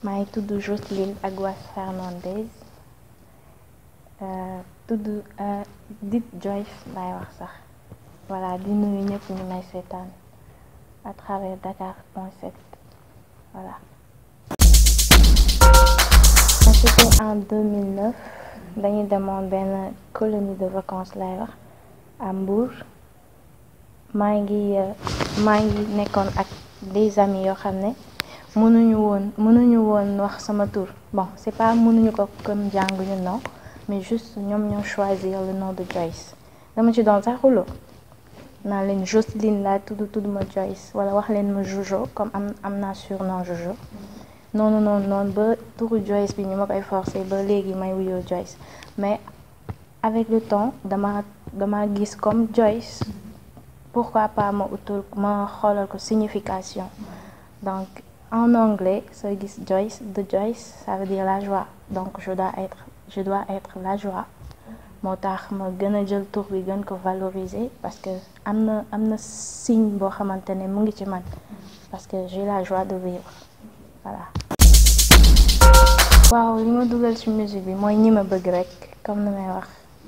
maa ngi tudd Jocelyne Aguas Fernandez tudd dit Joyce laay wax sax voilà di nuyu ñëpp ñu may seetaan à travers Dakar point 7 voilà. c'était en 2009 dañuy demoon benn colonie de vacances laay wax à Mbour maa ngi maa ngi nekkoon ak des amis yoo xam ne. mënuñu woon mënuñu woon wax sama tur bon c'est pas mënuñu ko comme jànguñu non mais juste ñoom ñoo choisir le nom de Joyce dama ci doon sax xuloo naa leen Jocelyne laa tudd tudd ma Joyce wala wax leen ma Jojo comme am am naa surnom Jojo noonu noonu noonu ba turu Joyce bi ñu ma koy forcer ba léegi may wuyoo Joyce mais avec le temps dama dama gis comme Joyce pourquoi pas ma utul ma xoolal ko signification donc en anglais sooy gis Joyce de Joyce ça veut dire la joie donc je dois être je dois être la joie moo tax ma gën a jël tur bi gën ko valoriser parce que am na am na signe boo xamante ne mu ngi ci man parce que j'ai la joie de vivre voilà. waaw li ma dugal ci musique bi mooy ñi ma bëgg rek comme ni may wax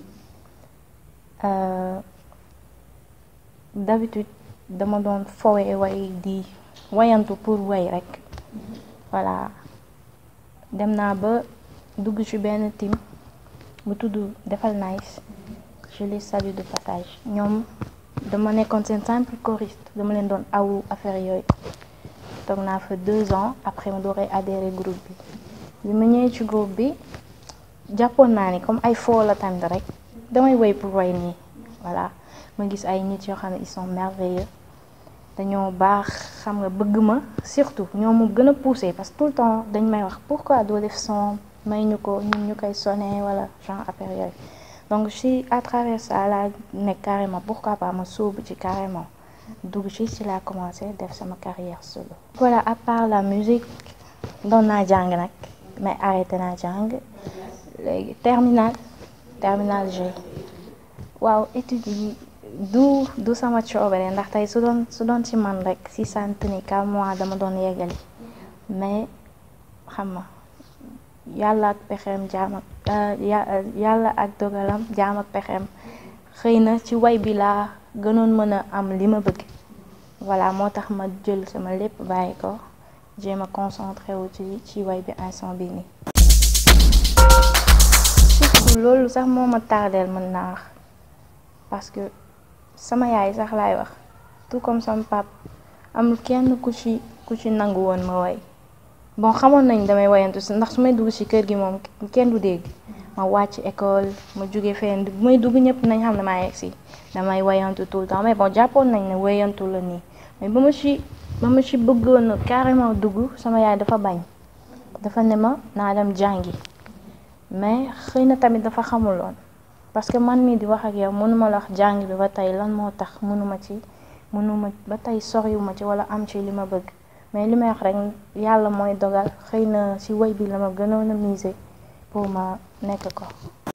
d'habitude dama doon fowee way di. wayantu pour way rek voilà dem naa ba dugg ci benn team bu tudd defal nice je les salue de passage ñoom dama nekkoon seen simple choriste dama leen doon awu affaire yooyu toog naa fa deux ans après ma dooree adhéré groupe bi bi ma ñëwee ci groupe bi jàppoon naa ni comme ay foo la tamit rek damay way pour way nii voilà ma gis ay nit yoo xam ne ils sont merveilleux dañoo baax xam nga bëgg ma surtout ñoo mu gën a poussé parce que tout le temps dañ may wax pourquoi doo def son may ñu ko ñun ñu koy sonné wala genre affaire yooyu donc si à travers ça laa nekk carrément pourquoi pas ma sóobu ci carrément dugg ci ci laa commencé def sama carrière solo. voilà à part la musique doon naa jàng nag mais arrêté naa jàng léegi terminal terminal G waaw études yi du du sama coobare ndax tey su doon su doon ci man rek si sant ni ka mois dama doon yeggali mais xam nga yàlla ak pexeem jaam ak yàlla ak dogalam jaam ak pexeem xëy na ci way bi laa gënoon mën a am li ma bëgg voilà moo tax ma jël sama lépp bàyyi ko jéem a concentré wu ci ci way bi instant bi nii surtout loolu sax moo ma tardeel mën naa wax parce que sama yaay sax laay wax tout comme sama pap amul kenn ku ci ku ci nangu woon ma way bon xamoon nañ damay wayantu si ndax su may dugg ci kër gi moom kenn du dégg ma wàcc école ma jóge fenn bu may dugg ñëpp nañ xam ne maa yegg si damay wayantu tout le temps mais bon jàppoon nañ ne wayantu la nii mais ba ma ci ba ma ci bëggoon carrément dugg sama yaay dafa bañ dafa ne ma naa dem jàngi mais xëy na tamit dafa xamuloon parce que man mii di wax ak yow mënuma la wax jàng bi ba tey lan moo tax mënuma ci mënuma ba tey soriwuma ci wala am ci li ma bëgg mais li may wax rek yàlla mooy dogal xëy na ci woy bi la ma gënoon a miser pour ma nekk ko.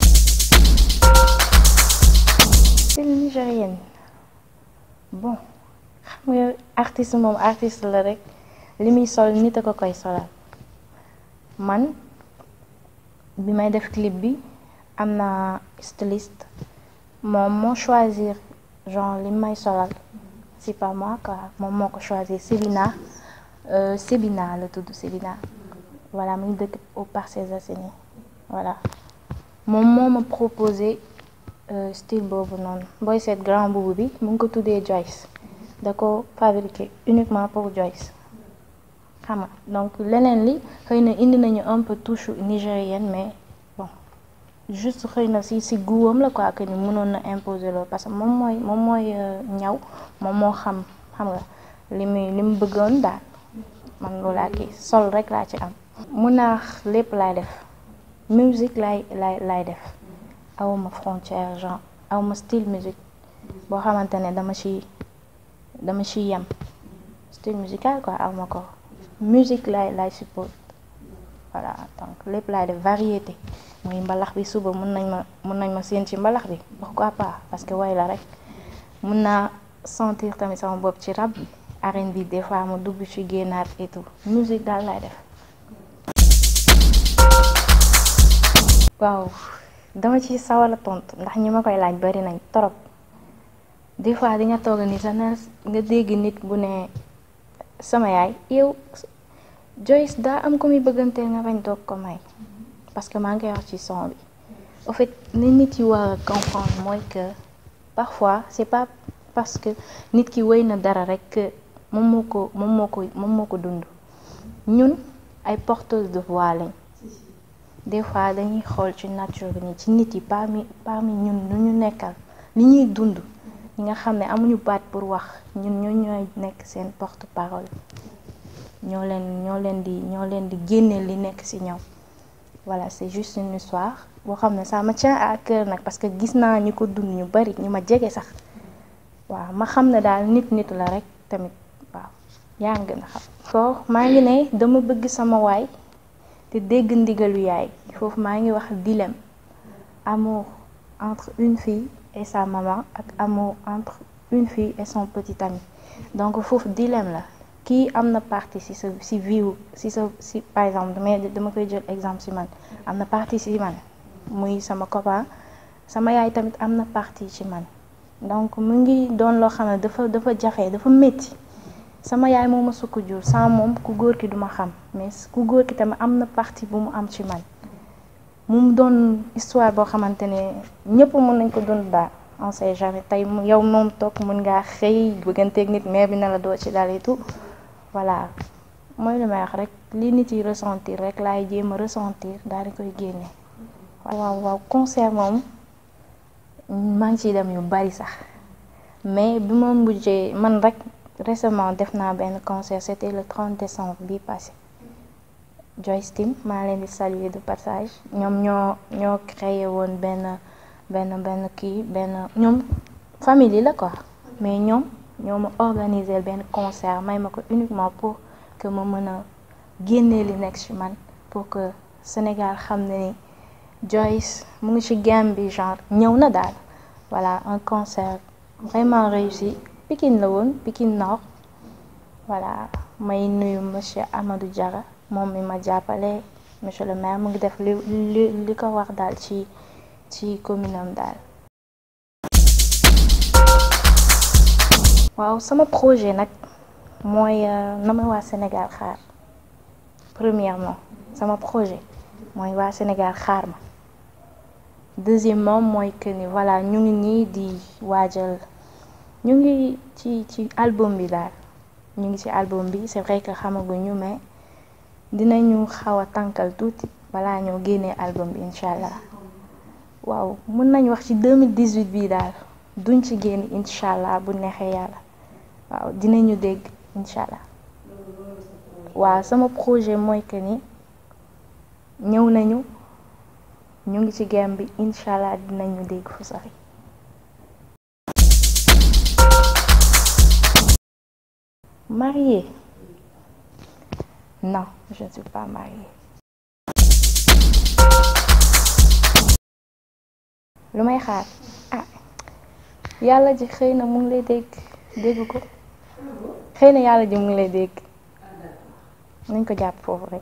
style nigérienne bon xam nga artiste moom artiste la rek li muy sol nit a ko koy solal man bi may def clip bi. am na styliste moom moo choisir genre li may solal c'est pas moi quoi moom moo ko choisir Sébina Sébina la tudd Sébina voilà mu ngi dëkk au Parcelles Assainies voilà moom moo ma proposé style boobu noonu booy seet grand boubou bi mu ngi ko tuddee Joyce da ko fabriqué uniquement pour Joyce xam nga donc leneen li xëy na indi nañu un peu touche nigérienne mais juste xëy na si si guwam la quoi que ni mënoon na imposer loolu parce que moom mooy moom mooy ñaw moom moo xam xam nga li muy li mu bëggoon daal man loolu laa kii sol rek laa ci am. mun naa lépp laay def musique laay laay laay def awma frontière genre awma style musique boo xamante ne dama ci dama ci yem style musical quoi awma ko musique laay laay support voilà donc lépp laay def variété. muy mbalax bi suba mun nañ ma mun nañ ma séen ci mbalax bi pourquoi pas parce que way la rek mun naa sentir tamit sama bopp ci rap bi arène bi des fois ma dugg ci génnaat et tout musique daal laay def waaw dama ci sawar a tontu ndax ñi ma koy laaj bari nañ torop des fois di nga toog ni sax na nga dégg nit bu ne sama yaay yow Joyce daa am ko muy bëgganteel nga bañ toog ko may parce que maa ngi koy wax ci son bi au fait ni nit yi war a comprendre mooy que parfois c'est pas parce que nit ki wéy na dara rek que moom moo ko moom moo ko moom moo ko dund ñun ay porteuses de voix lañ des fois dañuy xool ci nature bi ni ci nit yi parmi parmi ñun lu ñu nekkal li ñuy dund ñi nga xam ne amuñu baat pour wax ñun ñoo ñooy nekk seen porte parole ñoo leen ñoo leen di ñoo leen di génne li nekk ci ñoom voilà c'est juste une histoire boo xam ne ça me tient à cœur nag parce que gis naa ñu ko dund ñu bari ñu ma jege sax waaw ma xam ne daal nit nit la rek tamit waaw yaa ngi gën a xam. ko maa ngi ne dama bëgg sama waay te dégg ndigalu yaay foofu maa ngi wax dilemme amour entre une fille et sa maman ak amour entre une fille et son petit ami donc foofu dilemme la kii am na partie ci sa ci vie ci sa ci par exemple damay dama koy jël exemple ci man am na partie ci man muy sama copain sama yaay tamit am na partie ci man donc mu ngi doon loo xam ne dafa dafa jafe dafa métti sama yaay moo ma sukk jur sans moom ku góor ki duma xam mais ku góor ki tamit am na partie bu mu am ci man mu doon histoire boo xamante ne ñëpp mën nañ ko dund daal on sait jamais tey yow moom toog mën ngaa xëy bëgganteeg nit mais bi na la doo ci dal et tout voilà mooy li may wax rek li nit yi ressentir rek laay jéem a ressentir daal di koy génne. waaw waaw concert moom maa ngi ciy dem yu bari sax mais bi ma mujjee man rek récemment def naa benn concert c'était le 30 décembre bii passé Joyce Team maa leen di saluer de passage ñoom ñoo ñoo créé woon benn benn benn kii benn ñoom famille la quoi mais ñoom ñoo ma organiser benn concert may ma ko uniquement pour que ma mën a génnee li nekk ci man pour que Sénégal xam ne ni Joyce mu ngi ci game bi genre ñëw na daal voilà un concert vraiment réussi Pikine la woon Pikine Nord voilà may nuyu monsieur Amadou Diarra moom mi ma jàppale monsieur le maire mu ngi def li li li ko wax daal ci ci commune am daal. waaw sama projet nag mooy na ma waa Sénégal xaar premièrement sama projet mooy waa Sénégal xaar ma. deuxièmement mooy que ni voilà ñu ngi nii di waajal ñu ngi ci ci album bi daal ñu ngi ci album bi c'est vrai que xamaguñu mais dinañu xaw a tànkal tuuti balaa ñoo génnee album bi incha allah waaw mën nañ wax ci 2018 bii daal duñ ci génn incha allah bu neexee yàlla waaw dinañu dégg incha allah waaw sama projet mooy que ni ñëw nañu. ñu ngi ci game bi incha allah dinañu dégg fu sori. mariée non je ne suis pas mariée. lu may xaar ah yàlla ji xëy na mu ngi lay dégg dégg ko xëy na yàlla ji mu ngi lay dégg nañ ko jàpp foofu rek.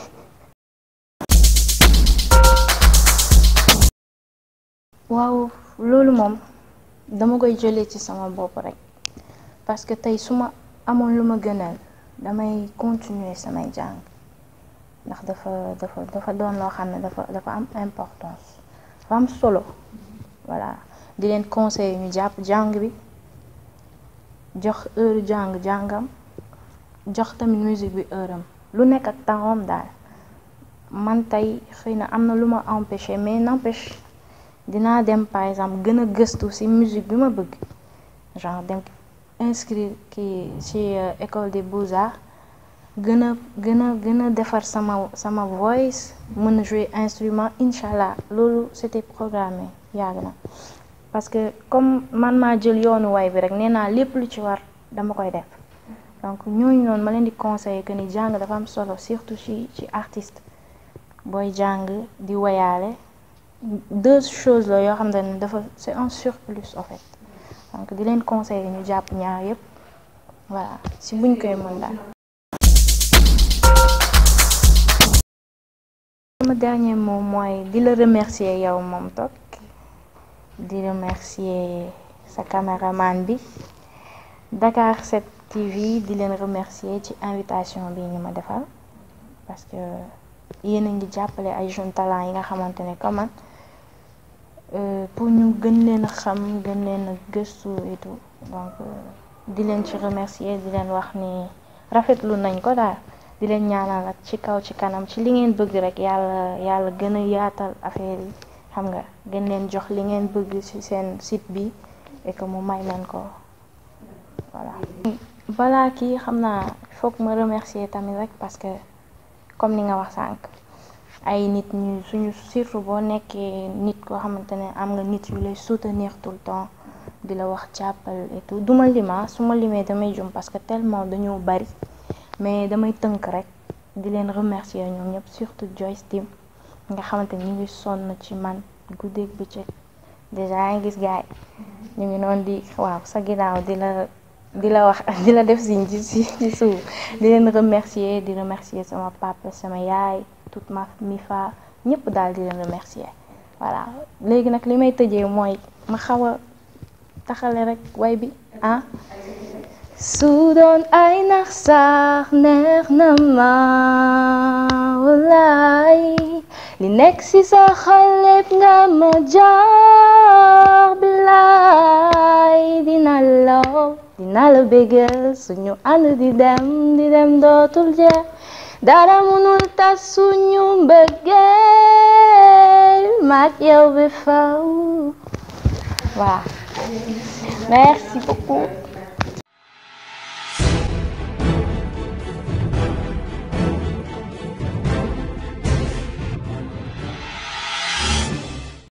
waaw loolu moom dama koy jëlee ci sama bopp rek parce que tey su ma amoon lu ma gënal damay continuer samay jàng ndax dafa dafa dafa doon loo xam ne dafa dafa am importance dafa am solo voilà di leen conseiller ñu jàpp jàng bi jox heure jàng jàngam jox tamit musique bi heure am lu nekk ak temps daal man tey xëy na am na lu ma empêché mais n'empêche dinaa dem par exemple gën a gëstu ci musique bi ma bëgg genre dem inscrire kii ci école des beaux-arts gën a gën a gën a defar sama sama voice mën a jouer instrument incha allah loolu c'était programmé yàgg na parce que comme man maa jël yoonu way bi rek nee naa lépp lu ci war dama koy def donc ñooñu noonu ma leen di conseiller que ni jàng dafa am solo surtout ci ci artiste booy jàng di woyaale deux choses la yoo xam ne dafa c'est un surplus en fait donc di leen conseiller ñu jàpp ñaar yépp voilà si buñ koy mën daal sama dernier mot mooy di la remercier yow moom toog di remercier sa caméraman bi Dakar 7 TV di leen remercier ci invitation bi ñu ma defal parce que yéen a ngi jàppale ay jeunes talents yi nga xamante ne comme man pour ñu gën leen a xam gën leen a gëstu et tout donc di leen ci remercier di leen wax ni rafetlu nañ ko daal di leen ñaanal ak ci kaw ci kanam ci li ngeen bëgg rek yàlla yàlla gën a yaatal affaire yi xam nga gën leen jox li ngeen bëgg ci seen site bi et que mu may leen ko voilà. balaa kii xam naa foog ma remercier tamit rek parce que comme ni nga wax sànq ay nit ñu suñu surtout boo nekkee nit koo xamante ne am nga nit yu lay soutenir tout le temps di la wax jàppal et tout duma lima su ma limee damay jum parce que tellement dañoo bari mais damay tënk rek di leen remercier ñoom ñëpp surtout Joyce Tim nga xamante ni ñu ngi sonn ci man guddeeg bëccëg déjà yaa ngi gis gaay ñu ngi noonu di waaw sa ginnaaw di la di la wax di la def siñ ci ci suuf di leen remercier di remercier sama papa sama yaay toute ma mi fa ñëpp daal di leen remercier voilà léegi nag li may tëjee mooy ma xaw a taxale rek way bi ah su doon ay nax sax neex na ma wallaay li nekk ci sa xol lépp nga ma jaar bilaay dina la dina la bégal suñu ànd di dem di dem dootul jeex dara mënul tas suñu mbëggeel maak yow bi faw waaw merci beaucoup